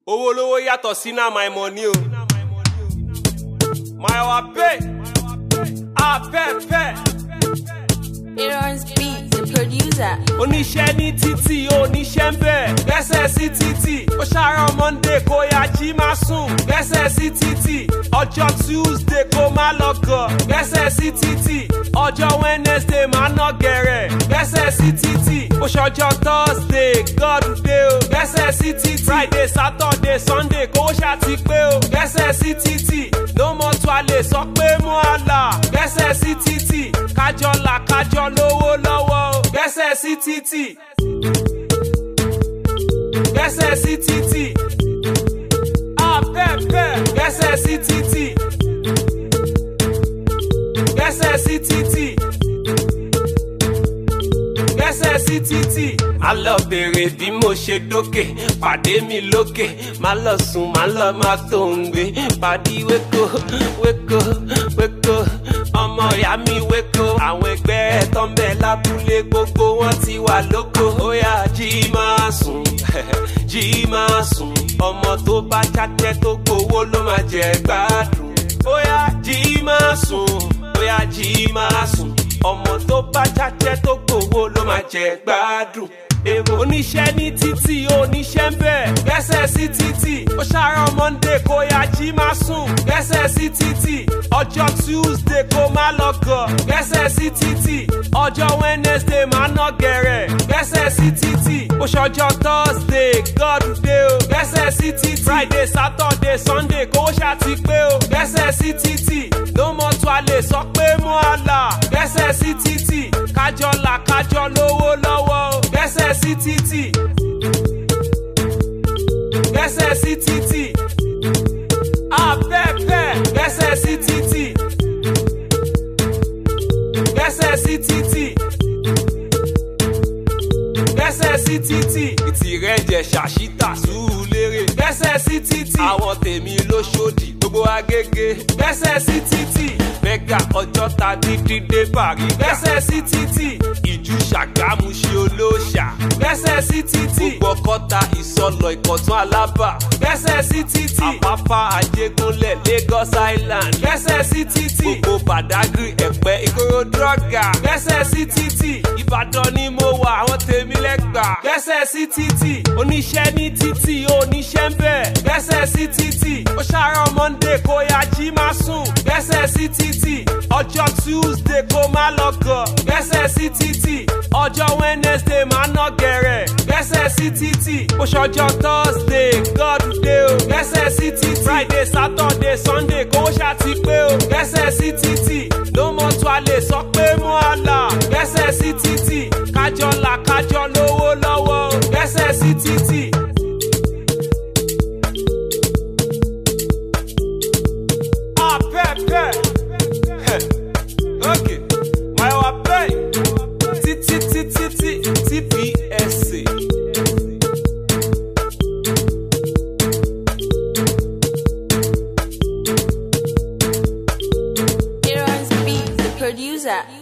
owó olówó yàtọ̀ sí náà my money o. my wa pay apẹ́pẹ́. Aaron's beat, the producer. oníṣẹ́ ní títì oníṣẹ́ ń bẹ̀ gbẹ́sẹ̀ sí títì ó ṣàárọ̀ monday kó ya jí má sùn gbẹ́sẹ̀ sí títì ọjọ́ tuesday kó má lọ gọ̀ gbẹ́sẹ̀ sí títì ọjọ́ wednesday má ná gẹ̀rẹ̀ gbẹ́sẹ̀ sí títì ó ṣọjọ́ thursday god day o gbẹ́sẹ̀ sí títì friday saturday sunday kó ṣàti pé o gbẹ́sẹ̀ sí títì ló mọ̀ tó a lè sọ pé mú àlà gbẹ́sẹ̀ sí títì kájọ là kájọ lówó lọ́wọ́ o gbẹ́sẹ̀ sí títì gbẹ́sẹ̀ sí títì apẹ́pẹ́ gbẹ́sẹ̀ sí títì gbẹ́sẹ̀ sí títì gbẹ́sẹ̀ sí títì. má lọ bèrè bí mo ṣe dókè pàdé mi lókè má lọ sùn má lọ má tó ń gbé pàdí wéko wéko wéko ọmọ ìyá mi wéko àwọn ẹgbẹ́ ẹ̀ tó ń bẹ lábúlé gbogbo wọn ti wà lóko ó yá jí máa sùn jí máa sùn ọmọ tó bá jájẹ́ tó gbowó ló máa jẹ gbádùn ó yá jí máa sùn ó yá jí máa sùn ọmọ tó bá jájẹ́ tó gbowó ló máa jẹ gbádùn. èrò oníṣẹ́ ní títì oníṣẹ́ ń bẹ̀ gbẹ́sẹ̀ sí títì ó ṣàárọ̀ monday kó ya jí má sùn gbẹ́sẹ̀ sí títì ọjọ́ tuesday kó má lọ gọ̀ gbẹ́sẹ̀ sí títì ọjọ́ wednesday má ná gẹ̀rẹ̀ gbẹ́sẹ̀ sí títì ó ṣọjọ́ thursday god day o gbẹ́sẹ̀ sí títì friday saturday sunday kó ṣàti pé o gbẹ́sẹ̀ sí títì ló mọ̀ tó a lè sọ pé mú àlà gbẹ́sẹ̀ sí títì kájọ là kájọ lówó lọ́wọ́ o gbẹ́sẹ̀ sí títì gbẹ́sẹ̀ sí títì apẹ́pẹ́ gbẹ́sẹ̀ sí títì gbẹ́sẹ̀ sí títì gbẹ́sẹ̀ sí títì ìtìrẹ́ jẹ ṣàṣìtà sùúrù lérè gbẹ́sẹ̀ sí títì àwọn tèmi ló ṣòdì gbogbo agége gbẹ́sẹ̀ sí títì mẹ́gà ọjọ́ ta dídí dé bàrí gbẹ́sẹ̀ sí títì ìjú ṣàgámù ṣe olóṣà gbẹ́sẹ̀ sí títì gbogbo ọkọ́ta ìsọlọ ìkọ̀tún alábà gbẹ́sẹ̀ sí títì àpápá àjẹgúnlẹ̀ lagos island gbẹ́sẹ̀ sí títì gbogbo badagry ẹ̀pẹ́ ìkòròdú ọ̀gá gbẹ́sẹ̀ sí títì ìbàdàn ni mo wà àwọn tèmi lẹ́gbàá gbẹ́sẹ̀ sí títì oníṣẹ́ ní títì oníṣẹ́ ń bẹ̀ gbẹ́sẹ̀ sí títì ó ṣàárọ̀ monday kó ya jí má sùn gbẹ́sẹ̀ sí títì ọjọ́ tuesday kó má lọ gọ̀ gbẹ́sẹ̀ sí títì ọjọ́ wednesday má ná gẹ̀rẹ̀ gbẹ́sẹ̀ sí títì ó ṣọjọ́ thursday god day o gbẹ́sẹ̀ sí títì friday saturday sunday kó ṣàti pé o gbẹ́sẹ̀ sí títì ló mọ̀ tó a lè sọ pé mú àlà gbẹ́sẹ̀ sí títì kájọ là kájọ lówó lọ́wọ́ o gbẹ́sẹ̀ sí títì. Apẹ́pẹ́. Okay. My wa play. Títí títí tí TPSA. Aaron's beat, the producer.